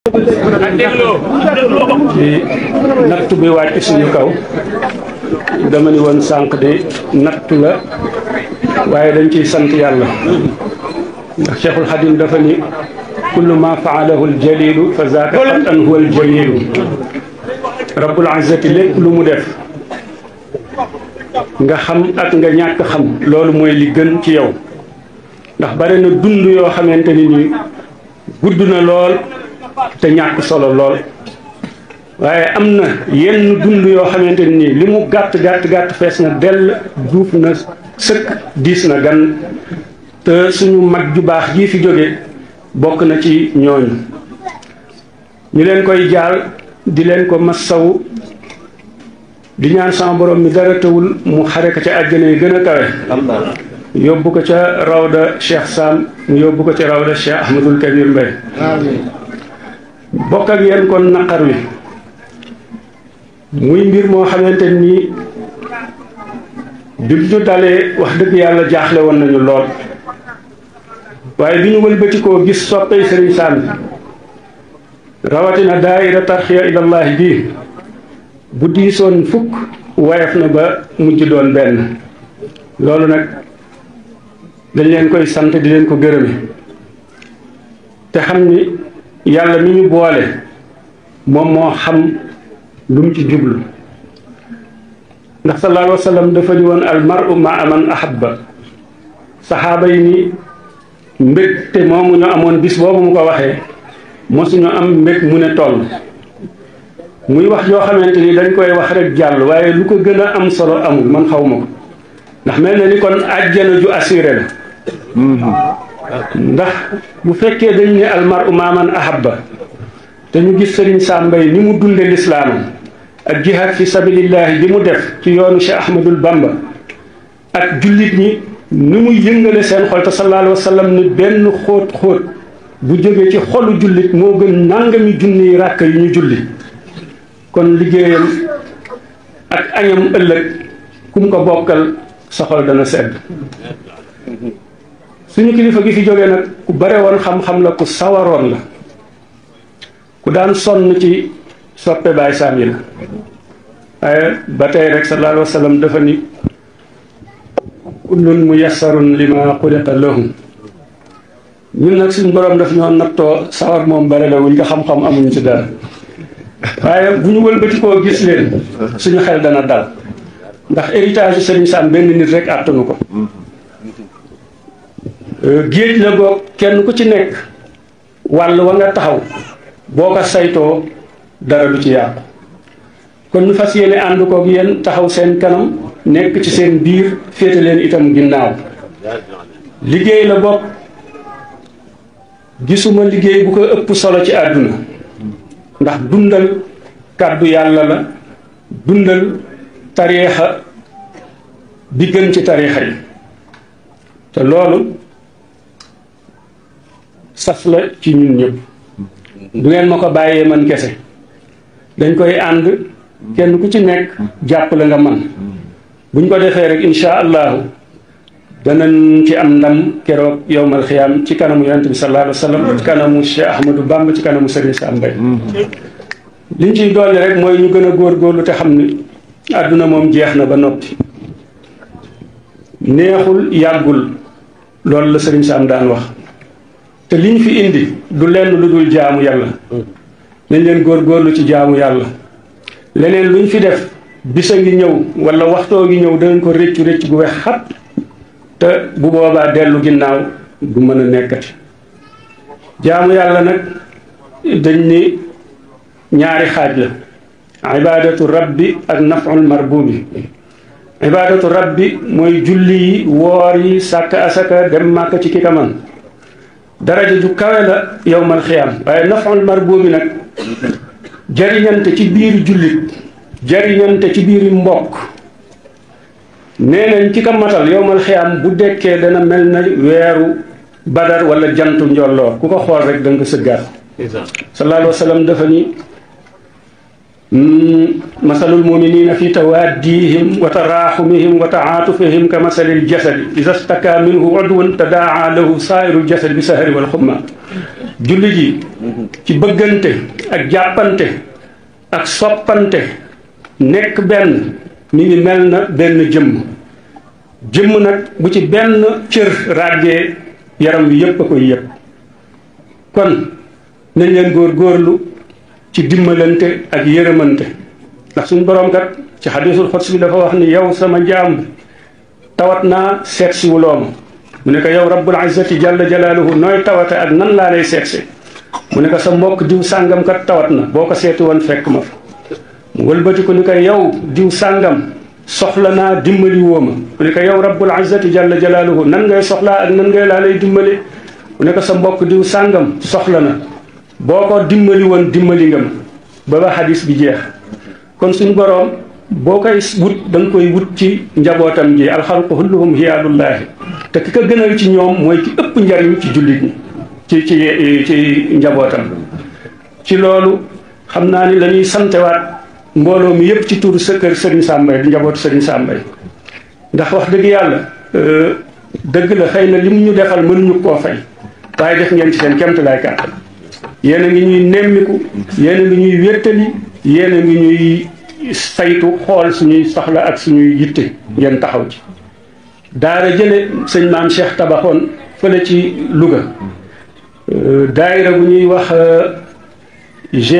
ci natt bi wàcc suñu kaw dama ni woon sànq de natt la waaye dañ ciy sant yàlla ndax Cheikhul Xadim dafa ni kullu ma faalahu aljalilu fa zaaka xatan huwa aljalilu rabbul izzati lépp lu mu def nga xam ak nga ñàkk xam loolu mooy li gën ci yow ndax bare na dund yoo xamante ni nii gudd na lool te ñàkk solo lool waaye am na yenn dund yoo xamante ni nii li mu gàtt gàtt gàtt fees na dell duuf na sëkk diis na gan te suñu mag ju baax jii fi jóge bokk na ci ñooñu ñu leen koy jaal di leen ko massawu di ñaan sama borom mi dara tawul mu xare ko ca àjjana yi gën a kawe yóbbu ko ca rawda Cheikh Sam mu yóbbu ko ca rawda Cheikh Ahmadul Kabir Mbay bokk ak yéen kon naqar wi muy mbir moo xamante nii bi ñu dalee wax dëgg yàlla jaaxle woon nañu lool waaye bi ñu wëlbatikoo gis soppey sëriñ Sam rawatina daayira tarxiya ilallahi bii bu diisoon fukk wayaf na ba mujj doon benn loolu nag dañ leen koy sant di leen ko gërëme te xam ni yàlla mi ñu boole moom moo xam lu mu ci jublu ndax sallallahu alayhi wa sallam dafa ni woon al mar'u ma'a man ahabba saxaaba yi ni mbég te moomu ñu amoon bis boobu mu ko waxee mosuñu am mbég mu ne toll muy wax yoo xamante ni dañ koy wax rek jàll waaye lu ko gën a am solo amul man xaw ma ko ndax mel na ni kon àjjana ju assuré la ndax bu fekkee dañ ne almaru maaman ahabba te ñu gis sëriñ Sàmbay ni mu dunde lislaamam ak jihaad fi sabilillahi bi mu def ci yoonu Cheikh Ahmadul Bamba ak jullit ñi ni muy yëngale seen xol te sallallahu alayhi wa sallam ni benn xóot xóot bu jógee ci xolu jullit moo gën nangami junniy ràkk yu ñu julli kon liggéeyam ak añam ëllëg kum ko bokkal sa xol dana sedd suñu kilifa gi fi jógee nag ku bare woon xam-xam la ku sawaroon la ku daan sonn ci soppe baay saam yi la waaye ba tey rek sallallahu alayhi wa sallam dafa ni kullun muyassarun lima xuliqa lahu ñun nag suñu borom daf ñoo nattoo sawar moom bare la wuñ ko xam-xam amuñu ci dara waaye bu ñu wëlbatikoo gis leen suñu xel dana dal ndax héritage yu Serigne Sam benn nit rek àttanu ko géej la goog kenn ku ci nekk wàll wa nga taxaw boo ko saytoo dara du ci yàqu kon ñu fas yéene ànd koog yéen taxaw seen kanam nekk ci seen biir féete leen itam ginnaaw liggéey la bopp gisuma liggéey bu ko ëpp solo ci àdduna ndax dundal kàddu yàlla la dundal tariixa bi gën ci tariixa yi te loolu sas la ci ñun ñëpp du ngeen ma ko bàyyee man kese dañ koy ànd kenn ku ci nekk jàpp la nga man buñ ko defee rek insha allahu danañ ci am ndam keroog yowmal xiyaam ci kanamu yonent bi sallallahu alayhi wa sallam ci kanamu Cheikh Ahmadou Bamba ci kanamu Serigne Sam Mbaye liñ ciy dolli rek mooy ñu gën a góorgóorlu te xam ni àdduna moom jeex na ba noppi neexul yàggul loolu la Serigne Sam daan wax te liñ fi indi du lenn lu dul jaamu yàlla nañ leen góorgóorlu ci jaamu yàlla leneen luñ fi def bisa ngi ñëw wala waxtoo ngi ñëw danañ ko réccu récc gu wex xat te bu boobaa dellu ginnaaw du mën a nekkati jaamu yàlla nag dañ ni ñaari xaaj la ibadatu rabbi ak naful marbubi ibadatu rabbi mooy julli yi woor yi sàkk asaka dem màkk ci ki ka man daraja ju kawe la yowmal xiyaam waaye naful marbubi nag jariñante ci biir jullit jariñante ci biir mbokk nee nañ ci ka matal yowmal xiyaam bu dekkee dana mel na weeru badar wala jantu njolloor ku ko xool rek da nga ko sëggaat sallallahu alayhi wa sallam dafa ni masalul muminina fi tawaddihim wa taraxumihim wa taatufihim ka masalil jasadi ida staka minhu udwun tadaa lahu sairul jasadi bi sahari wal xumma jullit yi ci bëggante ak jàppante ak soppante nekk benn mi ngi mel na benn jëmm jëmm nag bu ci benn cër ràggee yaram wi yépp a koy yëpp kon nañ leen góor góorlu ci dimbalante ak yërëmante ndax suñu boroom kat ci xadiisul xots bi dafa wax ni yow sama jaam bi tawat naa seet si wuloo ma mu ne ko yow rabbul izzati jalla jalaaluhu nooy tawate ak nan laa lay seetse mu ne ko sa mbokk diw sàngam kat tawat na boo ko seeti woon fekk ma fa mu wëlbati ko ni ko yow diw sàngam soxla naa dimbali woo ma mu ne ko yow rabbul izzati jalla jalaaluhu nan ngay soxlaa ak nan ngay laa lay dimbali mu ne ko sa mbokk diw sàngam soxla na boo ko dimbali woon dimbali nga ma ba ba xadis bi jeex kon suñ boroom boo koy wut da nga koy wut ci njabootam ji alxalqu kulluhum hiyaadullaahi te ki ko gënal ci ñoom mooy ki ëpp njariñ ci jullit ñi ci ci ci njabootam ci loolu xam naa ni la ñuy santewaat mbooloo mi yëpp ci turu sa kër Serigne Sambay di njabootu Serigne Sambay ndax wax dëgg yàlla dëgg la xëy na li mu ñu defal mënuñu koo fay waaye def ngeen ci seen kemtalaay kàttan yéen a ngi ñuy nemmiku yéen a ngi ñuy wéttali yéen a ngi ñuy saytu xool suñuy soxla ak suñuy yitte ngeen taxaw ci daara jële sëñ maam Cheikh tabaxoon fële ci Louga daayira bu ñuy wax G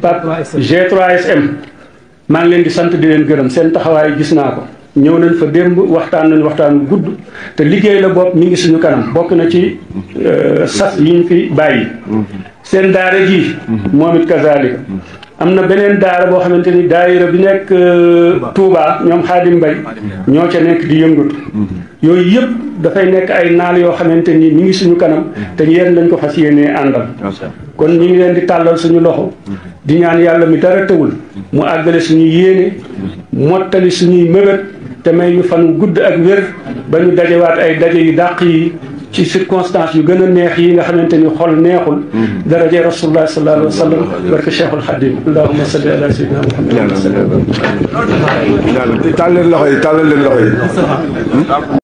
G3SM maa ngi leen di sant di leen gërëm seen taxawaay gis naa ko ñëw nañ fa démb waxtaan nañ waxtaan gudd te liggéey la bopp mi ngi suñu kanam bokk na ci sas yi ñu fi bàyyi seen daara ji moom it kazalika am na beneen daara boo xamante ni daayira bi nekk Touba ñoom Xaadim Mbay ñoo ca nekk di yëngatu yooyu yëpp dafay nekk ay naal yoo xamante ni mi ngi suñu kanam te yéen lañ ko fas yéenee àndal kon ñu ngi leen di tàllal suñu loxo di ñaan yàlla mi dara tëwul mu àggale suñu yéene mottali suñuy mébét te may ñu fan gudd ak wér ba ñu dajewaat ay daje yu dàq yi ci circonstance yu gën a neex yi nga xamante ni xol neexul daraje rasulullah sallallahu alayhi wa sallam barke cheikhul xadim allahumma salli ala sayyidina muhammad tàllal leen loxo yi tàllal leen loxo yi